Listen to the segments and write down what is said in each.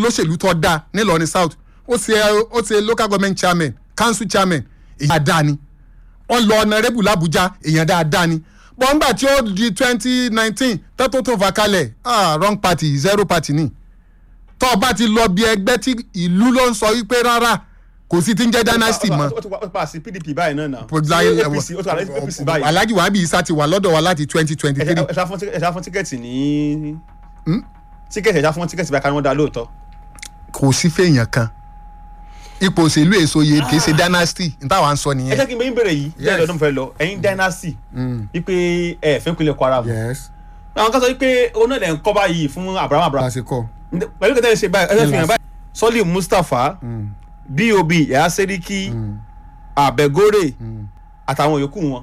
olóṣèlú tó dáa nílọrin south ó ṣe ó ṣe local government chairman council chairman èyí dáadáa ni wọ́n lọ ọ̀nàrẹ́bù làbújá èèyàn dáadáa ni bọ́ńgbà tí ó di twenty nineteen tẹ́tọ́ tó fà kalẹ̀ ah wrong party zero party ni tó o bá ti lọ bí ẹgbẹ́ tí ìlú ló ń sọ wípé rárá kò sí ti ń jẹ́ dynasty mọ́ ó ti wá- ó ti pa sí pdp báyìí náà náà láyé- Sí, apc ó ti wà lẹ́yìn apc báyìí alhaji wahabi isa ti wà lọ́dọ̀ wa láti twenty twenty ẹ three ṣá- ẹ ṣá fún tí- ẹ ṣá fún tíkẹ́ẹ̀tì ní tíkẹ́ẹ̀tì ẹ ṣá fún tíkẹ́ẹ̀tì báyìí ká ní wọ́n dá lóòótọ́ kò sí fèèyàn kan ipò òṣèlú èso yẹ kì í ṣe dynasty n táwa ń sọ ẹ nìyẹn. jẹ́ kí n bẹ́ẹ̀ bẹ̀rẹ̀ yìí Yes. bẹ́ẹ̀ lọ́dún fẹ́ lọ ẹ̀yin dynasty wípé ẹ fẹ́ pinlẹ̀ kwara mu yes àwọn kan sọ wípé òun náà lẹ̀ ń kọ́ báyìí fún abraham abraham lásìkò. pẹ̀lú kẹtẹ́ ṣe báyìí ẹ fẹ́ fi hàn báyìí sọ́lì mustapha bob yàrá sẹ́ríkì àbẹ̀górè àtàwọn yòókù wọn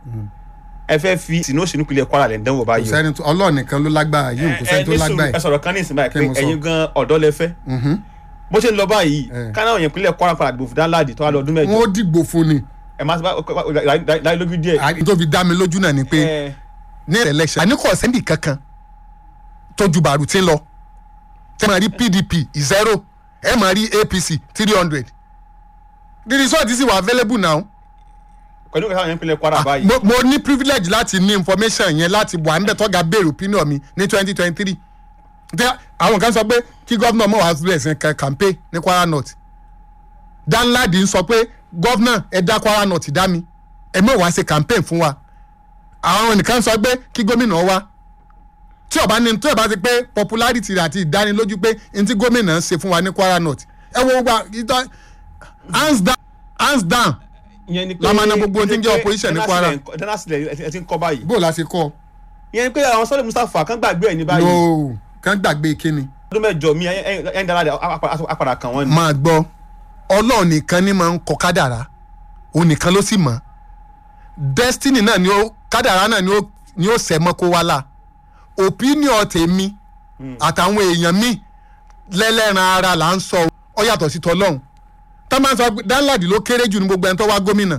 ẹ fẹ́ fi sínú òṣèlú pinlẹ̀ kwara lẹ̀ ń dánwò kò báyìí o. sẹ́ni tó ọlọ́ọ̀ nìkan ló lágbára yìí kò sẹ́ni tó ẹ ní sùúrù, lágbára ẹ yìí. sọ̀rọ̀ kan ní ìsìn báyìí Kí pé mo sọ? ẹ̀yin gan ọ̀dọ́ lẹ fẹ́ bó ṣe ń lọ báyìí Eh. kánáà yẹn pinlẹ̀ kwara padà dìbò fún dáńláàdì tó wà lọ́dún mẹ́jọ wọ́n dìgbò fún ni ẹ máa ti bá láyé lójú díẹ̀. àyè tó fi dá mi lójú náà ni pé ẹ ní election àní kò sẹ́ndì kankan tó ju bàrù tí ń lọ tẹ́ máa rí pdp zero ẹ máa rí apc three hundred the result sì wà available now. pẹ̀lú kẹta yẹn pinlẹ̀ kwara báyìí. mo mo ní privilege láti ní information yẹn láti wà níbẹ̀ tọ́ga béèrè opinion mi ní twenty twenty three tí àwọn kan sọ pé kí gómìnà mọ̀ wá sílẹ̀ sí ka- campaign ní kwara north danladi ń sọ pé gómìnà ẹ dá kwara north dá mi ẹ mọ̀ wá ṣe campaign fún wa àwọn nìkan sọ pé kí gómìnà wá tí ọba ní tí ọba ti pé popularity rẹ̀ àti ìdánilójú pé n tí gómìnà ń ṣe fún wa ní kwara north ẹ wo gbogbo ìtọ́ hands down hands down ìyẹn ni pé la máa ná gbogbo ohun tí ń jẹ́ opposition ní Kwara. dánásílẹ̀ ẹ ti ń kọ́ báyìí. bó o la ṣe kọ́ ìyẹn ni pé àwọn sọ́lẹ̀ mustapha kan gbàgbé ẹ̀ ní báyìí. no kàn gbàgbé kíni. ọdún mẹ́jọ mi ẹ̀yin dára apàdà kan wọ́n ni. máa gbọ́ ọlọ́run nìkan ni máa ń kọ kádàrá òun nìkan ló sì mọ̀ destiny náà ni ó kádàrá náà ni ó ni ó sẹ́ mọ́ kó wá la opinion tèmi àtàwọn èèyàn mi lẹ́lẹ́ran ara là ń sọ ọ yàtọ̀ sí tọlọ́hún tá a máa ń sọ pé danladi ló kéré jù ní gbogbo ẹni tó wá gómìnà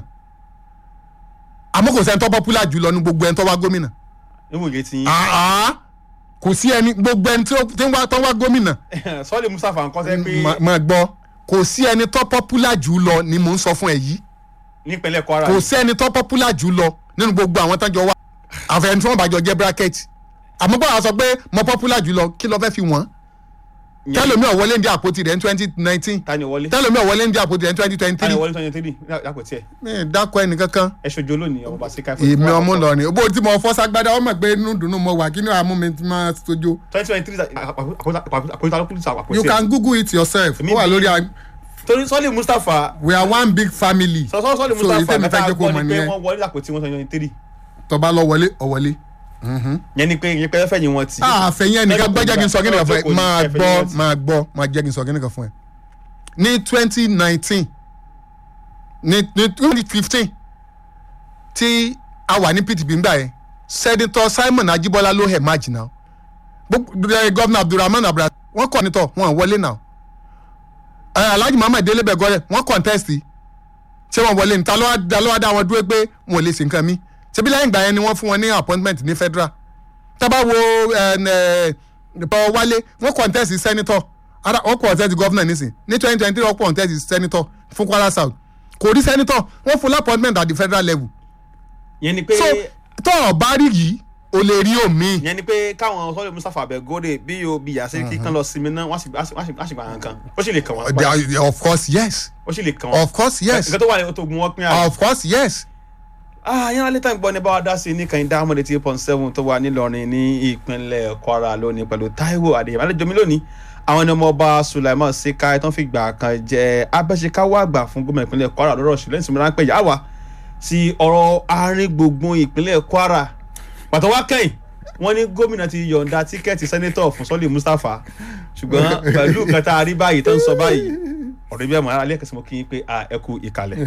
àmọ́ kò sẹ́ni tó popular jù lọ ní gbogbo ẹni tó wá gómìnà níwò yé ti yín. àá kò sí ẹni gbogbo ẹni tó tí ń wá tó wá gómìnà sọ́lẹ̀ mustapha nǹkan sẹ́ pé Ma- máa gbọ́ kò sí ẹni tó popular jù lọ ni mò ń sọ fún ẹ yìí nípínlẹ̀ kwara kò yìí. sí ẹni tó popular jù lọ nínú gbogbo àwọn tán jọ wá àfẹn tí wọn bá jọ jẹ bracket àmọ́ báwa sọ pé mo popular jù lọ kí ló fẹ́ fi wọ́n Ìyẹn- tẹ́lómi ọ̀wọ́lé ń di àpótí rẹ̀ ní twenty nineteen ta ni wọlé tẹ́lómi ọ̀wọ́lé ń di àpótí rẹ̀ ní twenty twenty ta ni three wọlé twenty three lápò tiẹ̀ ẹ dákọ ẹnìkankan ẹ ṣojú olóòní ọmọ bá sí káfíń. èmi ọmọ lọrin bó tí mo fọ́ ságbádá ọmọ pé inú dùnú mo wà kí ni àmú mi ti máa sojú twenty twenty three àpòtá ló kúrò sí àpò you tiẹ̀. can google it yourself Èmi ó wà bí- lórí a- torí sọ́lẹ̀ mustapha we are one big family sọ́sọ́ sọ́lẹ̀ so mustapha ìtẹ́mi fẹ́ mẹ́ta jẹ́ kó gbọ́ mọ̀ ni pé nìyẹn wọ́n wọlé àpò tí wọ́n twenty three tọba lọ wọlé ọ̀wọ́lé. yẹn ni pé yẹn pé fẹ́ yín wọn tì. àfẹ̀yìn ẹnìkan gbọ́ jẹ́ kí n sọ kíni kan fún ẹ Jókòó ní máa ẹfẹ̀ gbọ́ yín wọn tì. máa gbọ́ máa jẹ́ kí n sọ kíni kan fún ẹ. ní twenty nineteen ní ní twenty fifteen tí a wà ní pdp ńgbà yẹn sẹ́dítọ̀ simon ajibola ló hẹ̀ máàjì náà gọ́vnà abdulrahman abdulrahman wọ́n kọ́ nítọ̀ wọ́n wọlé náà Eh, alhaji muhammed délé bẹ̀gọ́rẹ̀ wọ́n contest ṣé wọ́n wọlé níta ló wá dá ló wá dá wọn dúró pé wọn ò lè ṣe nǹkan mi ṣebí lẹ́yìn ìgbà yẹn ni wọ́n fún wọn ní appointment ní federal tábà wo paul wálé wọ́n contest senator ara wọ́n contest governor nísìn ní twenty twenty three wọ́n contest senator fún kwara south kò rí senator wọ́n fún appointment at the federal level yẹn ni pé so tó o bá rí yìí o lè rí omi yẹn ni pé káwọn sọ́lẹ̀ mustapha abẹ́gọ́dẹ bí o bí yàtọ̀ kí kan lọ sinmi náà wọ́n á sì wọ́n á sì- wọ́n á sì gbà wọn kan ó sì lè kàn wọ́n padà. They are- of course yes ó sì lè kàn wọ́n. of course yes nǹkan tó wà ní oto ogun wọn pín àná. of course yes ah yẹn alẹ́ tán gbọ́ ní báwa dá sí ní kan dá mọ́lẹ̀ tí point seven tó wà nílọrin ní ìpínlẹ̀ kwara lónìí pẹ̀lú taiwo adéyẹmọ alẹ́jọ́ mi lónìí àwọn ẹni ọmọ ọba sulaiman seka tó ń fi gbà kan jẹ abẹ́sẹ̀káwọ́ àgbà fún gómìnà ìpínlẹ̀ kwara lọ́rọ̀ ṣùgbọ́n ìsinmi ráńpẹ́ yà wá sí ọ̀rọ̀ àárín gbùngbùn ìpínlẹ̀ kwara pàtó wá kẹ́yìn wọ́n ní gómìnà ti yọ̀ǹda tíkẹ́ẹ̀tì sẹ́nẹ́tọ̀ fún sọ́lé mustapha ṣùgbọ́n pẹ̀lú nǹkan tá a rí báyìí tó ń sọ báyìí ọ̀rẹ́ bí ẹ̀ mọ̀ ara lẹ́ẹ̀kẹ́sì mo kí yín pé a ẹ kú ìkàlẹ̀.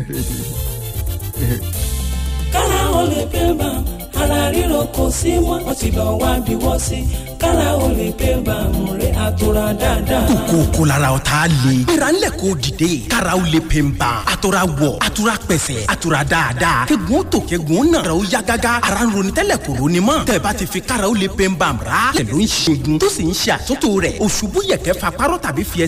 kára ó lè pé bá ara ríro kò sí mọ́ ó ti lọ wá bí wọ́n sí kára ó lè pé bá múre àtúrà dáadáa. kókó lára ọ̀tá le. gbéra ńlẹ̀ kó dìde. karaw le pe n ban. atura wọ̀ atura pẹ̀sẹ̀ atura dáadáa. kegun tó kegun náà. karaw ya gágá. ara ń ronú tẹ́lẹ̀ kò ronú mọ́. tẹ̀bá ti fi karaw le pe n ban ra. tẹ̀ló ń ṣẹ́gun tó sì ń ṣe àtúntò rẹ̀. òṣùbù yẹ̀kẹ́ fa párọ̀ tàbí fi